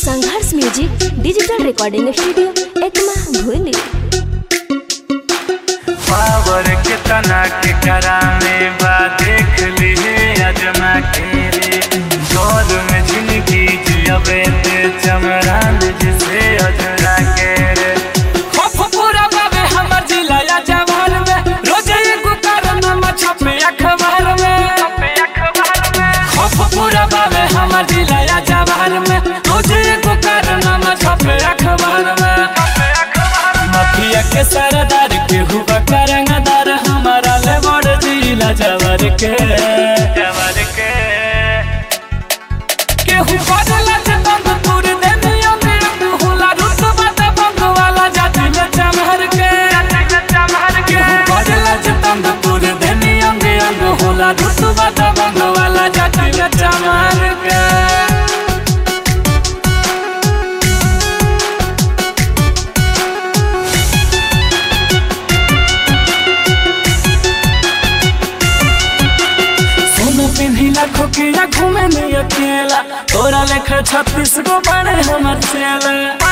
संघर्ष music digital recording studio Ekma भूली power के तना के करामे बा देख लिए अजमा के रे दौर में जिंदगी जियबे ते चमरान जिसे अजरा के रे खप पूरा बाबे हमर जिला या जवान में रोज एगो कारनामा छपे अखबार में खप पूरा बाबे हमर जिला या जवान में रोज एगो कारनामा छपे अखबार में माफिया के सरदार के हुआ करंगदार हमारा ले बड़ जिला जवर के जवर के केहू बदला के तंग तोड़ दे दियो मेरे होला रुतबा त बंग वाला जाति में चमहर के केहू बदला के तंग तोड़ दे दियो अंग अंग होला रुतबा त बंग वाला जाति में चमहर के सोना पिन्ही लाखों के या घूमे नहीं अकेला तोरा लेखा छत्तीस गो बड़े हमर चेला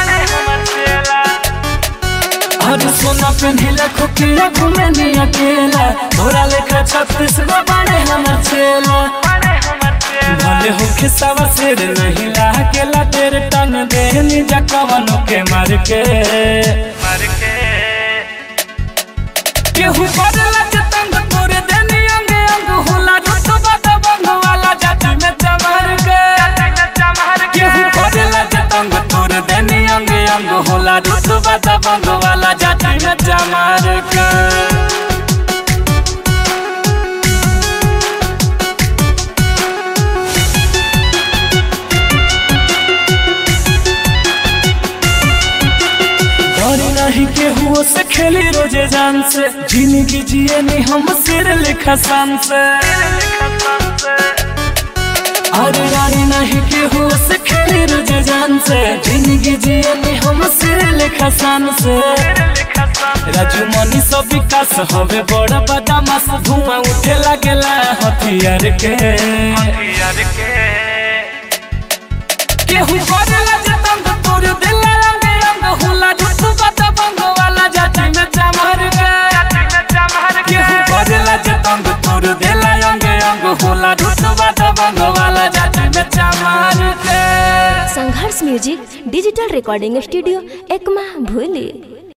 अरे सोना पिन्ही लाखों के या घूमे नहीं अकेला तोरा लेखा छत्तीस गो बड़े हमर चेला भले हो खिसावा सिर नहीं लागेला तेरे टन दे निजा कवनों के मार के मर के केहू बदला के तंग तोरे देनी अंग अंग होला रुतबा त बंग वाला जाति में चमहर के केहू बदला के तंग तोरे देनी अंग अंग होला रुतबा त बंग वाला जाति में चमहर के डरी नहीं केहू से खेली रोजे जान से जिंदगी जिए नहीं हम सिर लिखा शान से अरे रानी नहीं केहू से खेली रोजे जान से जिंदगी जिए नहीं हम सिर लिखा शान से राजू मनी सब विकास हवे बड़ा बदमाश धुआं उठे लागेला हथियार के यार के केहू बदला जे तंग तोड़ दिला रंग रंग होला रुतबा त बंग वाला जाति में चमहर के केहू बदला जे तंग तोड़ दिला रंग रंग होला रुतबा त बंग वाला जाति में चमहर के Sangharsh music digital recording studio Ekma भूली